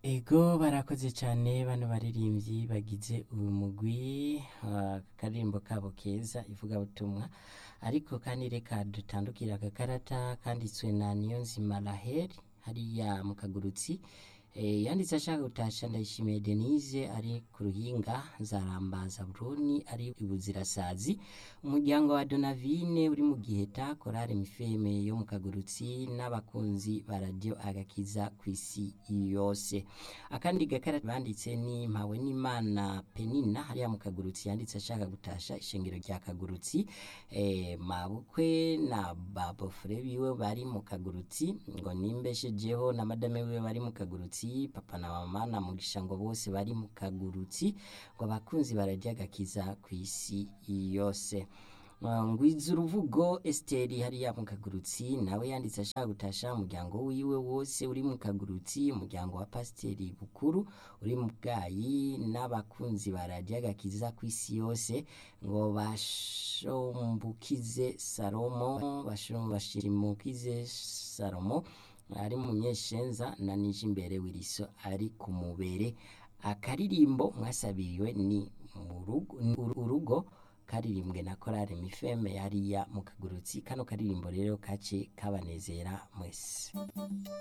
Ego barakoze cane bano baririmbyi bagize uyu mugwi ah, akaririmbo kabo keza ivugabutumwa ariko kandi reka dutandukire aka karata kanditswe na Niyonzima Raheli hariya mu kagurutsi eh, yanditse ashaka gutasha Ndayishimiye Denise ari ku ruhinga Nzaramba Zaburoni ari ibuzirasazi umuryango wa Donavine uri mu Giheta korale Mifeme yo mu kagurutsi n'abakunzi ba radio agakiza kw'isi yose akandi gakarata banditse ni mpawe n'imana penina hariya mu kagurutsi yanditse ashaka gutasha ishengero rya kagurutsi eh, mabukwe na babofure biwe bari mu kagurutsi ngo nimbeshejeho na madame wiwe bari mu kagurutsi papa na mama na mugisha ngo bose bari mu kagurutsi ngo abakunzi bararya agakiza kw'isi yose Uh, ngwiza uruvugo Esteri hariya mu kagurutsi nawe yanditse ashaka gutasha umuryango wiwe wose uri mu kagurutsi umuryango wa pasiteri bukuru uri mu bwayi n'abakunzi ba radiyo agakiza kw'isi yose ngo bashombukize salomo bashimukize salomo ari mu myeshenza na nije imbere wiriso ari ku mubere akaririmbo mwasabiriwe ni mu rugo- ni urugo karirimbwe na korale mifeme hariya mu kagurutsi kano karirimbo rero kace kabanezera mwese